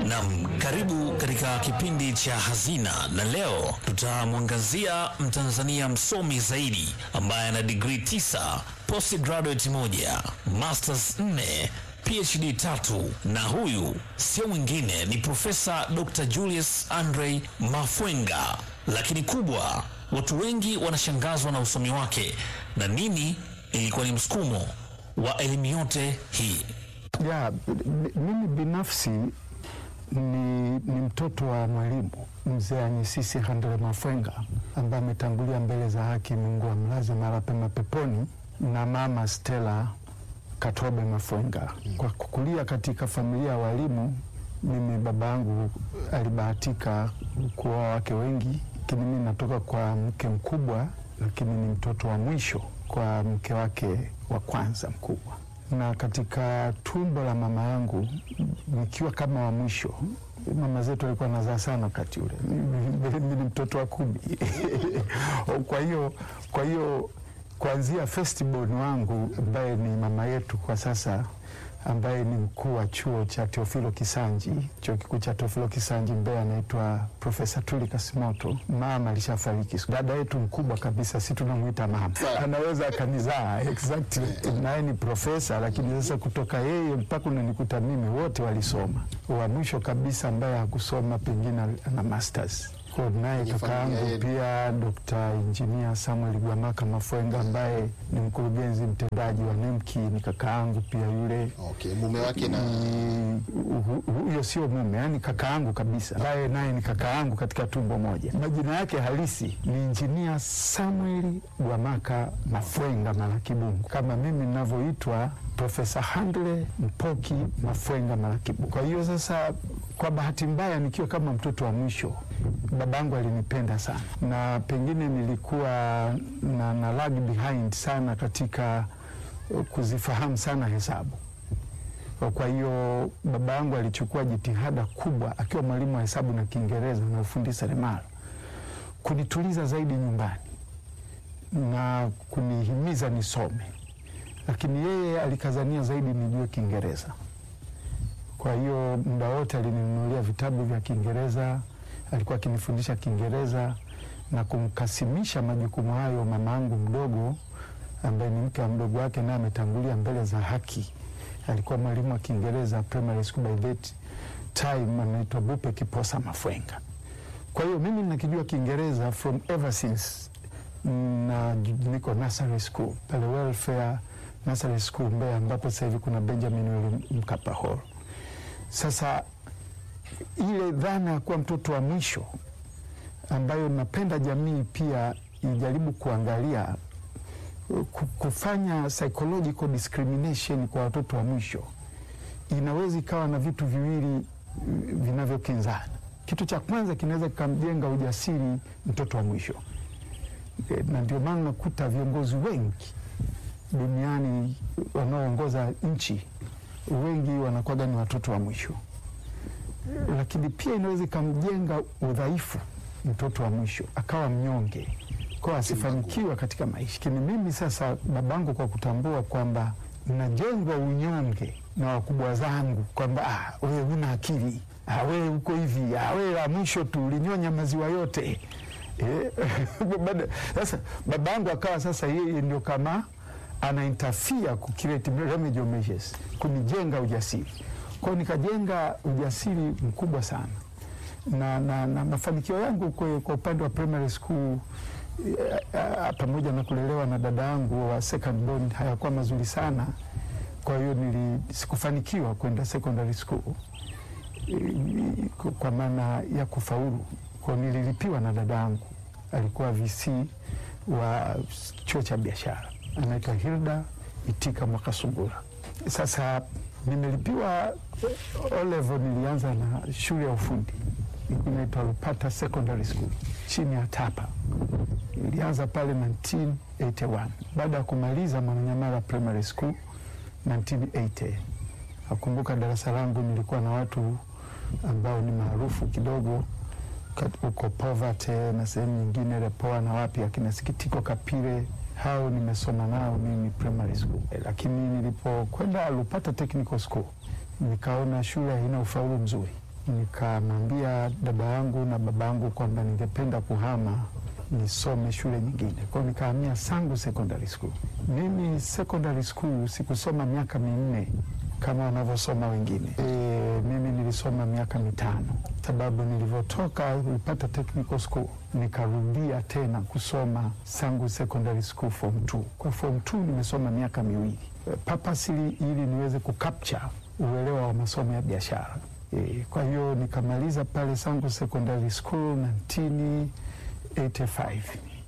Nam, karibu katika kipindi cha Hazina, na leo tutamwangazia Mtanzania msomi zaidi ambaye ana digrii tisa, postgraduate moja, masters nne, PhD tatu, na huyu sio mwingine ni Profesa Dr. Julius Andre Mafwenga. Lakini kubwa, watu wengi wanashangazwa na usomi wake na nini ilikuwa ni msukumo wa elimu yote hii. Ya, mimi binafsi ni, ni mtoto wa mwalimu mzee Anyisisi Handle Mafwenga ambaye ametangulia mbele za haki, Mungu amlaze mahali pema peponi, na mama Stella Katobe Mafwenga. Kwa kukulia katika familia ya walimu, mimi baba yangu alibahatika kuoa wake wengi, lakini mimi natoka kwa mke mkubwa, lakini ni mtoto wa mwisho kwa mke wake wa kwanza mkubwa na katika tumbo la mama yangu nikiwa kama wa mwisho. Mama zetu walikuwa nazaa sana wakati ule, mimi ni mtoto wa kumi. Kwa hiyo kwa hiyo kuanzia firstborn wangu ambaye ni mama yetu kwa sasa ambaye ni mkuu wa chuo cha Teofilo Kisanji, chuo kikuu cha Teofilo Kisanji Mbeya, anaitwa Profesa Tuli Kasimoto. Mama alishafariki. Dada yetu mkubwa kabisa, si tunamwita mama, anaweza akanizaa exactly, naye ni profesa, lakini sasa kutoka yeye mpaka unanikuta mimi, wote walisoma. Wa mwisho kabisa ambaye hakusoma pengine ana masters naye kaka yangu pia Dr. Engineer Samuel Gwamaka Mafwenga ambaye ni mkurugenzi mtendaji wa NEMKI ni kaka yangu pia yule. Okay, mume wake na huyo sio mume, yani kaka yangu kabisa, ambaye naye ni kaka yangu katika tumbo moja. Majina yake halisi ni Engineer Samuel Gwamaka Mafwenga Malakibungu, kama mimi ninavyoitwa Profesa Handle Mpoki Mafwenga Malakibungu. Kwa hiyo sasa, kwa bahati mbaya, nikiwa kama mtoto wa mwisho babangu alinipenda sana na pengine nilikuwa na, na lag behind sana katika kuzifahamu sana hesabu. Kwa hiyo baba yangu alichukua jitihada kubwa akiwa mwalimu wa hesabu na Kiingereza na ufundi seremala kunituliza zaidi nyumbani na kunihimiza nisome, lakini yeye alikazania zaidi nijue Kiingereza. Kwa hiyo muda wote alininunulia vitabu vya Kiingereza alikuwa akinifundisha Kiingereza na kumkasimisha majukumu hayo mama yangu mdogo ambaye ni mke wa mdogo wake, naye ametangulia mbele za haki. Alikuwa mwalimu wa Kiingereza primary school by that time, anaitwa Bupe Kiposa Mafwenga. Kwa hiyo mimi nakijua Kiingereza from ever since na niko nursery school pale Welfare Nursery School Mbeya, ambapo sasa hivi kuna Benjamin William Mkapa Hall. Sasa ile dhana ya kuwa mtoto wa mwisho ambayo napenda jamii pia ijaribu kuangalia kufanya psychological discrimination kwa watoto wa mwisho inaweza ikawa na vitu viwili vinavyokinzana. Kitu cha kwanza kinaweza kikamjenga ujasiri mtoto wa mwisho, na ndio maana nakuta viongozi wengi duniani wanaoongoza nchi wengi wanakuwaga ni watoto wa mwisho lakini pia inaweza ikamjenga udhaifu mtoto wa mwisho akawa mnyonge, kwa asifanikiwa katika maisha. Lakini mimi sasa, babangu kwa kutambua kwamba najengwa unyonge na wakubwa zangu kwamba ah, wewe huna akili, ah, wewe uko hivi, ah, wewe la mwisho tu ulinyonya maziwa yote eh. Sasa babangu akawa sasa yeye ndio kama ana interfere ku create remedial measures kunijenga ujasiri kwao nikajenga ujasiri mkubwa sana na, na, na mafanikio yangu kwa, kwa upande wa primary school e, pamoja na kulelewa na dada yangu wa second born hayakuwa mazuri sana. Kwa hiyo nili sikufanikiwa kwenda secondary school e, kwa maana ya kufaulu. Kwa nililipiwa na dada yangu, alikuwa VC wa chuo cha biashara, anaitwa Hilda Itika Mwakasungura. Sasa nimelipiwa O level, nilianza na shule ya ufundi inaitwa Lupata Secondary School chini ya TAPA. Nilianza pale 1981 baada ya kumaliza Mwananyamala Primary School 1980. Nakumbuka darasa langu nilikuwa na watu ambao ni maarufu kidogo huko Poverty na sehemu nyingine Lepoa na wapi, akina Sikitiko Kapire hao nimesoma nao mimi primary school, lakini nilipokwenda Lupata Technical School nikaona shule haina ufaulu mzuri, nikamwambia dada yangu na baba yangu kwamba ningependa kuhama nisome shule nyingine. Kwa hiyo nikahamia Sangu Secondary School. Mimi secondary school sikusoma miaka minne kama wanavyosoma wengine. E, mimi nilisoma miaka mitano, sababu nilivyotoka nilipata technical school nikarudia tena kusoma Sangu Secondary School form 2. Kwa form 2 nimesoma miaka miwili papasili ili niweze kucapture uelewa wa masomo ya biashara. E, kwa hiyo nikamaliza pale Sangu Secondary School 1985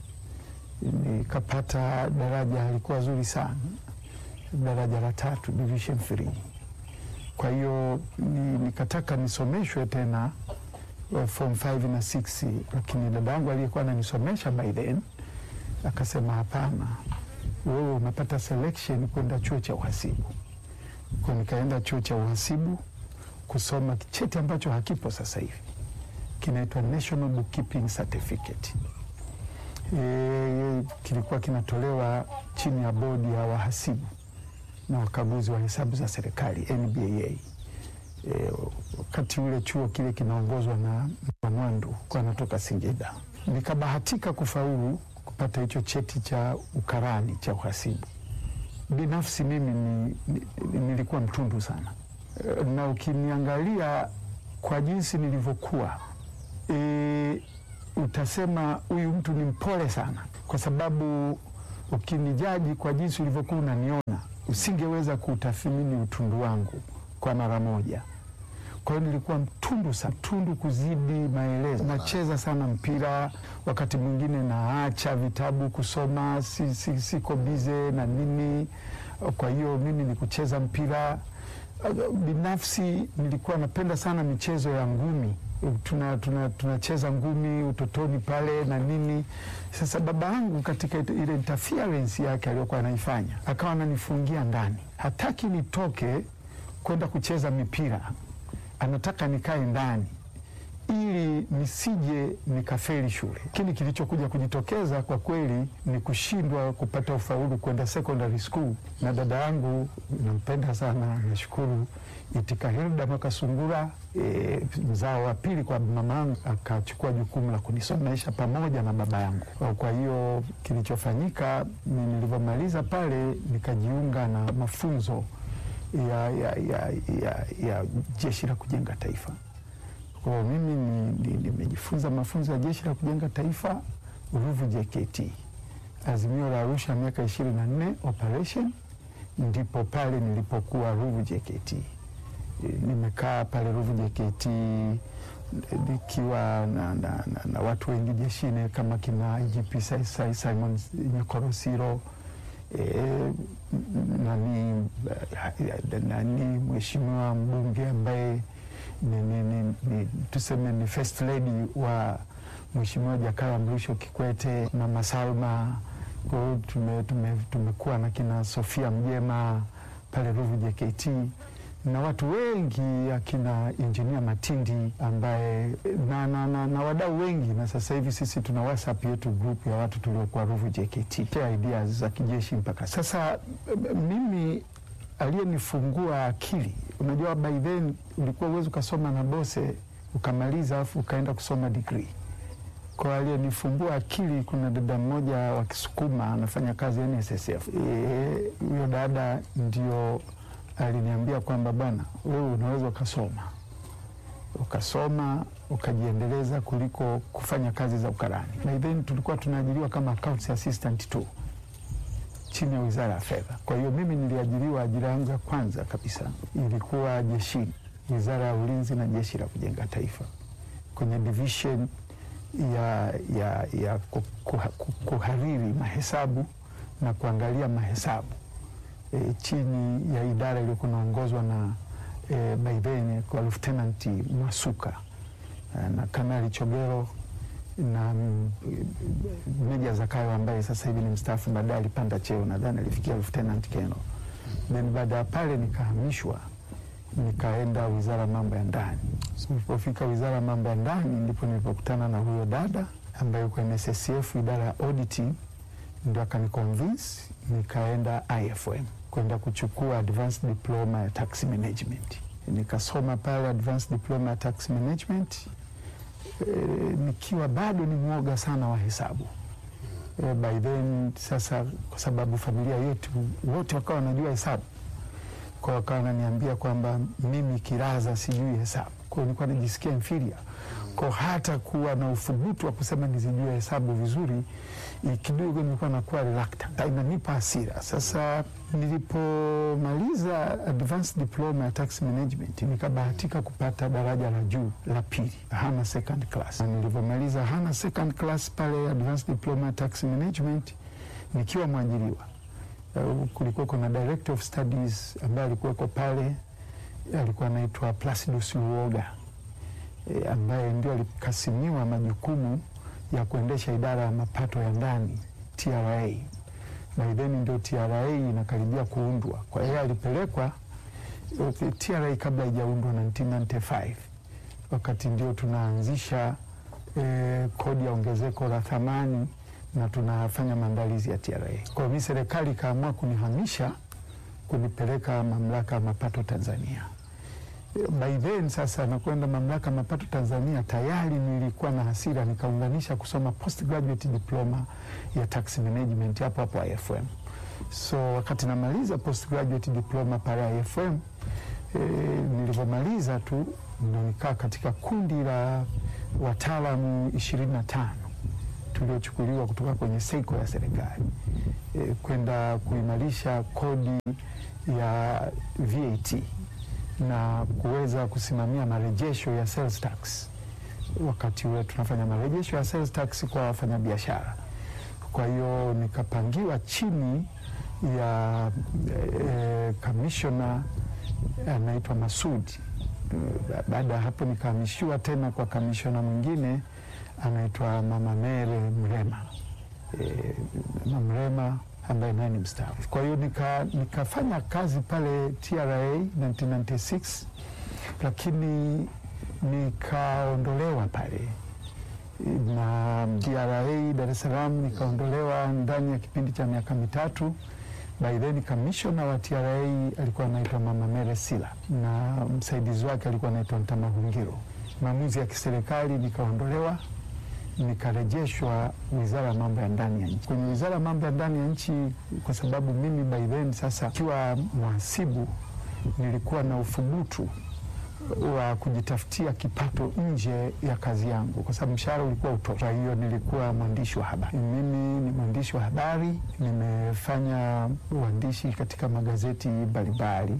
nikapata daraja halikuwa zuri sana, daraja la tatu division 3. Kwa hiyo ni, nikataka nisomeshwe tena uh, form 5 na 6, lakini dada yangu aliyekuwa ananisomesha by then akasema hapana, wewe umepata selection kwenda chuo cha uhasibu. Kwa nikaenda chuo cha uhasibu kusoma cheti ambacho hakipo sasa hivi, kinaitwa National Bookkeeping Certificate. E, kilikuwa kinatolewa chini ya bodi ya wahasibu na wakaguzi wa hesabu za serikali NBAA. E, wakati ule chuo kile kinaongozwa na Mwandu kwa anatoka Singida. Nikabahatika kufaulu kupata hicho cheti cha ukarani cha uhasibu. Binafsi mimi ni, ni, nilikuwa mtundu sana e, na ukiniangalia kwa jinsi nilivyokuwa e, utasema huyu mtu ni mpole sana, kwa sababu ukinijaji kwa jinsi ulivyokuwa unaniona usingeweza kutathmini utundu wangu kwa mara moja. Kwa hiyo nilikuwa mtundu sana, mtundu kuzidi maelezo. Nacheza sana mpira, wakati mwingine naacha vitabu kusoma, si, si, siko bize na nini. Kwa hiyo mimi ni kucheza mpira. Binafsi nilikuwa napenda sana michezo ya ngumi tunacheza tuna, tuna ngumi utotoni pale na nini. Sasa baba yangu katika ile interference yake aliyokuwa anaifanya akawa ananifungia ndani, hataki nitoke kwenda kucheza mipira, anataka nikae ndani ili nisije nikafeli shule. Lakini kilichokuja kujitokeza kwa kweli ni kushindwa kupata ufaulu kwenda secondary school, na dada yangu nampenda sana, nashukuru Itika Hilda Makasungura e, mzao wa pili kwa mama yangu akachukua jukumu la kunisomesha pamoja na baba yangu. Kwa hiyo kilichofanyika ni nilivyomaliza pale nikajiunga na mafunzo ya, ya, ya, ya, ya Jeshi la Kujenga Taifa. Kwa mimi nimejifunza ni, ni mafunzo ya Jeshi la Kujenga Taifa Ruvu JKT, Azimio la Arusha miaka ishirini na nne operation, ndipo pale nilipokuwa Ruvu JKT. Nimekaa pale Ruvu JKT nikiwa na, na, na, na watu wengi jeshini kama kina IGP Simon Nyakorosiro e, nani, nani mheshimiwa mbunge ambaye ni, ni, ni, ni, tuseme ni first lady wa Mheshimiwa Jakaya Mrisho Kikwete, Mama Salma. Kwa hiyo tume, tume, tumekuwa na kina Sofia Mjema pale Ruvu JKT na watu wengi akina Injinia Matindi ambaye na, na, na, na wadau wengi, na sasa hivi sisi tuna WhatsApp yetu group ya watu tuliokuwa Ruvu JKT pia ideas za kijeshi mpaka sasa. Mimi aliyenifungua akili, unajua by then ulikuwa uwezi ukasoma na bose ukamaliza afu ukaenda kusoma degree. Kwa aliyenifumbua akili, kuna dada mmoja wa Kisukuma anafanya kazi NSSF. Huyo e, dada ndio aliniambia kwamba bwana, wewe unaweza ukasoma ukasoma ukajiendeleza kuliko kufanya kazi za ukarani. By then tulikuwa tunaajiriwa kama accounts assistant tu chini ya Wizara ya Fedha. Kwa hiyo mimi niliajiriwa, ajira yangu ya kwanza kabisa ilikuwa jeshini, Wizara ya Ulinzi na Jeshi la Kujenga Taifa, kwenye division ya, ya, ya kuhariri mahesabu na kuangalia mahesabu E, chini ya idara iliyokuwa inaongozwa na e, by then kwa Lieutenant Mwasuka na Kanali Chogero na Meja Zakayo ambaye sasa hivi ni mstaafu, baadaye alipanda cheo, nadhani alifikia Lieutenant Keno. Then baada ya pale nikahamishwa nikaenda Wizara ya Mambo ya Ndani. Nilipofika Wizara ya Mambo ya Ndani ndipo nilipokutana na huyo dada ambaye yuko NSSF idara ya auditing, ndio akaniconvince nikaenda IFM kwenda kuchukua advanced diploma ya tax management. nikasoma pale advanced diploma tax management e, nikiwa bado ni mwoga sana wa hesabu e, by then sasa, kwa sababu familia yetu wote wakawa wanajua hesabu, kwa wakawa wananiambia kwamba mimi kiraza sijui hesabu, kwa nilikuwa najisikia inferior kwa hata kuwa na uthubutu wa kusema nizijue hesabu vizuri kidogo nilikuwa nakuwa reluctant, inanipa hasira. Sasa nilipomaliza advanced diploma ya tax management nikabahatika kupata daraja la juu la pili, hana second class. Na nilivyomaliza hana second class pale advanced diploma ya tax management nikiwa mwajiriwa, uh, kulikuwa kuna director of studies ambaye alikuweko pale, alikuwa anaitwa Placidus Luoga e, ambaye ndio alikasimiwa majukumu ya kuendesha idara ya mapato ya ndani TRA. By then ndio TRA inakaribia kuundwa, kwa hiyo alipelekwa okay, TRA kabla haijaundwa 1995 wakati ndio tunaanzisha eh, kodi ya ongezeko la thamani na tunafanya maandalizi ya TRA. Kwa hiyo serikali ikaamua kunihamisha kunipeleka mamlaka ya mapato Tanzania. By then sasa nakwenda mamlaka mapato Tanzania, tayari nilikuwa na hasira, nikaunganisha kusoma postgraduate diploma ya tax management hapo hapo IFM. So wakati namaliza postgraduate diploma pale IFM e, nilivyomaliza tu ndo nikaa katika kundi la wataalamu ishirini na tano tuliochukuliwa kutoka kwenye seiko ya serikali e, kwenda kuimarisha kodi ya VAT na kuweza kusimamia marejesho ya sales tax. Wakati ule tunafanya marejesho ya sales tax kwa wafanyabiashara. Kwa hiyo nikapangiwa chini ya kamishona e, anaitwa Masudi. Baada ya hapo nikahamishiwa tena kwa kamishona mwingine anaitwa Mama Mere Mrema e, Mama Mrema ambaye naye ni mstaafu. Kwa hiyo nika, nikafanya kazi pale TRA 1996 lakini nikaondolewa pale na TRA Dar es Salaam, nikaondolewa ndani ya kipindi cha miaka mitatu. By then kamishona wa TRA alikuwa anaitwa Mama Mere Sila na msaidizi wake alikuwa anaitwa Ntamahungiro. Maamuzi ya kiserikali, nikaondolewa nikarejeshwa wizara ya mambo ya ndani ya nchi. Kwenye wizara ya mambo ya ndani ya nchi, kwa sababu mimi by then sasa kiwa mhasibu, nilikuwa na uthubutu wa kujitafutia kipato nje ya kazi yangu, kwa sababu mshahara ulikuwa utoshi. Kwa hiyo nilikuwa mwandishi wa habari. Mimi ni mwandishi wa habari, nimefanya uandishi katika magazeti mbalimbali.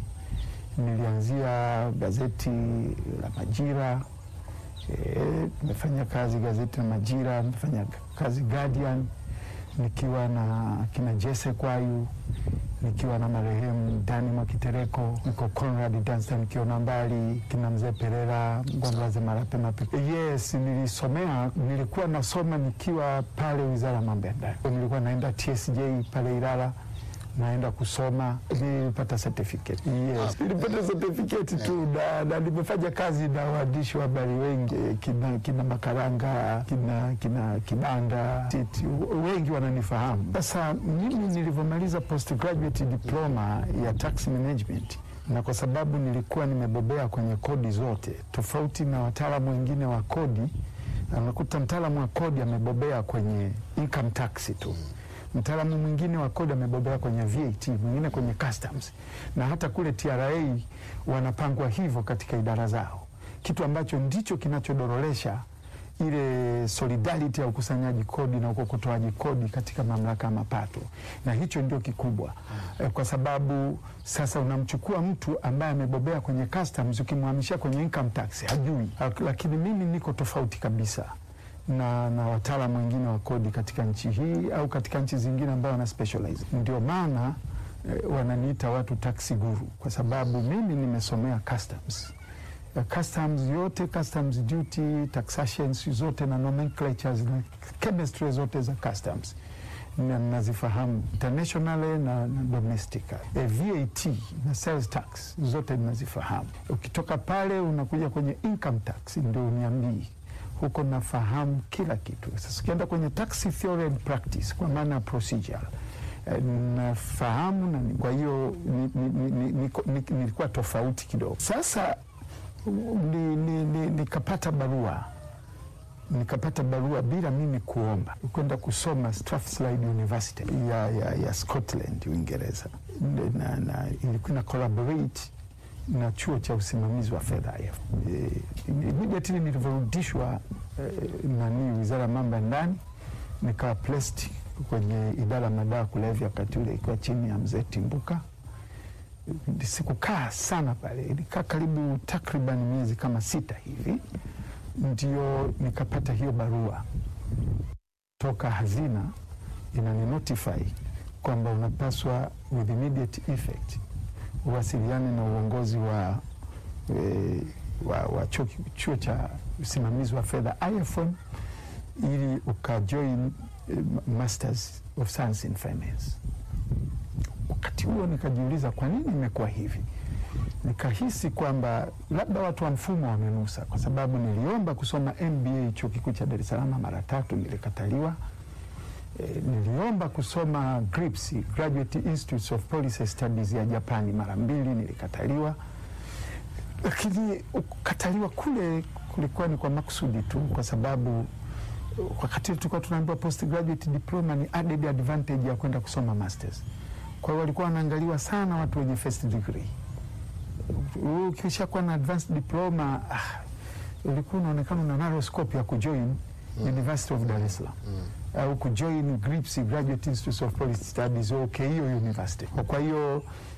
Nilianzia gazeti la Majira nimefanya e, kazi gazeti la Majira, nimefanya kazi Guardian, nikiwa na kina Jesse Kwayu, nikiwa na marehemu Dani Mwakitereko, niko Conrad Danstan nikiona mbali, kina mzee Perera Ngomlaze Marape Mape. Yes, nilisomea, nilikuwa nasoma nikiwa pale wizara ya mambo ya ndani, nilikuwa naenda TSJ pale Ilala naenda kusoma, nilipata certificate. Yes, nilipata certificate tu na, na nimefanya kazi na waandishi wa habari wengi kina, kina Makaranga kina, kina Kibanda Titi, wengi wananifahamu. Sasa mimi nilivyomaliza postgraduate diploma ya tax management na kwa sababu nilikuwa nimebobea kwenye kodi zote, tofauti na wataalamu wengine wa kodi, anakuta mtaalamu wa kodi amebobea kwenye income tax tu mtaalamu mwingine wa kodi amebobea kwenye VAT, mwingine kwenye customs, na hata kule TRA wanapangwa hivyo katika idara zao, kitu ambacho ndicho kinachodororesha ile solidarity ya ukusanyaji kodi na ukokotoaji kodi katika mamlaka ya mapato, na hicho ndio kikubwa mm. Kwa sababu sasa unamchukua mtu ambaye amebobea kwenye customs, ukimhamishia kwenye income tax hajui, lakini mimi niko tofauti kabisa na, na wataalamu wengine wa kodi katika nchi hii au katika nchi zingine ambao wana specialize. Ndio maana eh, wananiita watu taxi guru kwa sababu mimi nimesomea customs. Uh, customs yote, customs duty, taxations zote na nomenclatures na chemistry zote za customs nazifahamu internationally na, na domestic. E, VAT na sales tax zote nazifahamu. Ukitoka pale unakuja kwenye income tax, ndio uniambii huko nafahamu kila kitu. Sasa ukienda kwenye tax theory and practice, kwa maana ya procedure eh, nafahamu na ni- kwa hiyo ni- ni- ni- ni- niko- ni- nilikuwa tofauti kidogo. Sasa ni- ni- ni- nikapata barua nikapata barua bila mimi kuomba kwenda kusoma Strathclyde University ya, ya, ya Scotland Uingereza, na, na ilikuwa na collaborate na chuo cha usimamizi wa fedha IF. E, immediately nilivyorudishwa e, nani wizara ya mambo ya ndani nikawa placed kwenye idara ya madawa kulevya, wakati ule ikiwa chini ya mzee Timbuka. Sikukaa sana pale, ilikaa karibu takriban miezi kama sita hivi ndio nikapata hiyo barua toka hazina inani notify kwamba unapaswa with immediate effect uwasiliane na uongozi wa, e, wa, wa chuo, chuo cha usimamizi wa fedha IFM ili ukajoin e, Masters of Science in Finance. Wakati huo nikajiuliza kwa nini imekuwa hivi nikahisi kwamba labda watu wa mfumo wamenusa, kwa sababu niliomba kusoma MBA chuo kikuu cha Dar es Salaam mara tatu, nilikataliwa. E, niliomba kusoma GRIPS, Graduate Institutes of Policy Studies ya Japani mara mbili, nilikataliwa. Lakini kukataliwa kule kulikuwa ni kwa makusudi tu, kwa sababu wakati tulikuwa tunaambiwa postgraduate diploma ni added advantage ya kwenda kusoma masters. Kwa hiyo walikuwa wanaangaliwa sana watu wenye first degree ukisha kuwa na advanced diploma ah, ulikuwa unaonekana una narrow scope ya kujoin University of Dar es Salaam au kujoin GRIPS, Graduate Institute of Policy Studies au Keio University. Kwa hiyo